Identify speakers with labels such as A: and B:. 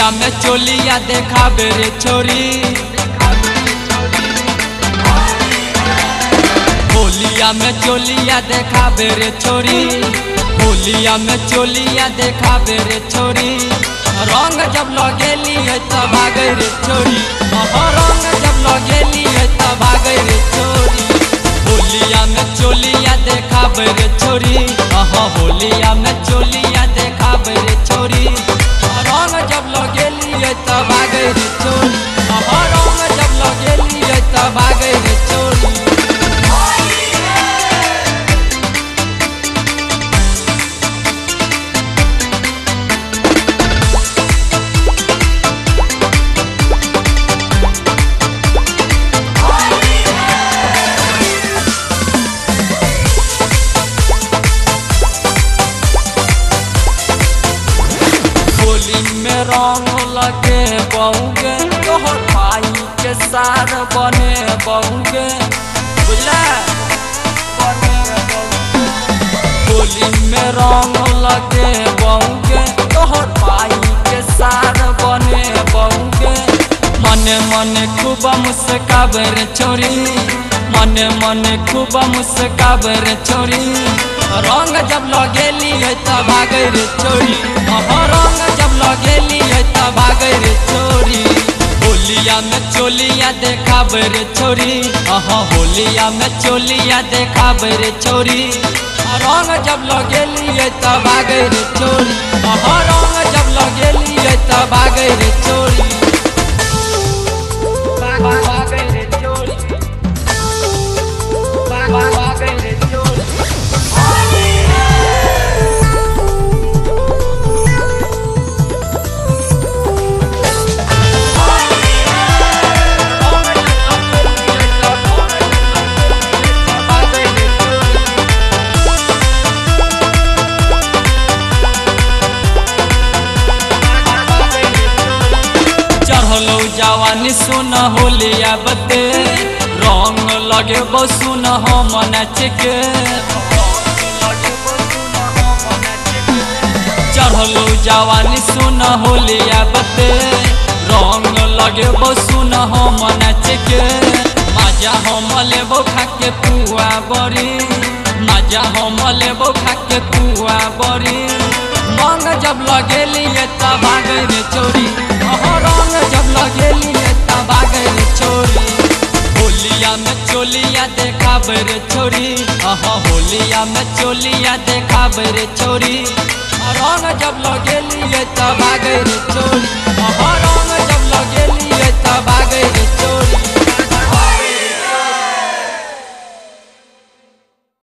A: होलिया में चोलिया देखाबे रे छोरी होलिया में चोलिया देखाबे रे छोरी होलिया में चोलिया देखाबे रे छोरी रंग जब लगेली है तब भागे रे छोरी अहाँ रंग जब लगेली है तब भागे रे छोरी होलिया में चोलिया देखाबे रे छोरी अहाँ होलिया में चोलिया देखाबे रे छोरी रंग जब लगेली है तब भागे रे छोरी अहाँ रंग जब लगेली है तब भागे रे छोरी होली में रंग लगे बहुगे तोहर भाई के सार बने बहुगे बुझला बने बहुगे। होली में रंग लगे बहुगे तोहर भाई के सार बने बहुगे मने मने खूब मुस्काबर छोरी मने मने खूब मुस्काबर छोरी रंग जब लगेली है तब भागे रे छोरी अहाँ रंग जब लगेली है तब भागे रे छोरी होलिया में चोलिया देखाबे रे छोरी अहाँ होलिया में चोलिया देखाबे रे छोरी रंग जब लगेली है तब भागे रे छोरी अहाँ रंग जब लगेली है तब भागे रे छोरी भागे रे छोरी भागे रे छोरी चढ़लो जवानी सुन होलिया बते रंग लगे सुन हम नाचके चढ़लो जवानी सुन होलिया बते रंग लगे सुन हम नाचके माजा हम लेबो खाके पुआ बड़ी माजा हम लेबो खाके पुआ बड़ी रंग जब लगेली तब भागे रे चोरी अहाँ रंग जब लगेली तब भागे रे चोरी होलिया में चोलिया देखाबे रे छोरी अहाँ होलिया में चोलिया देखाबे रे छोरी रंग जब लगेली तब भागे रे चोरी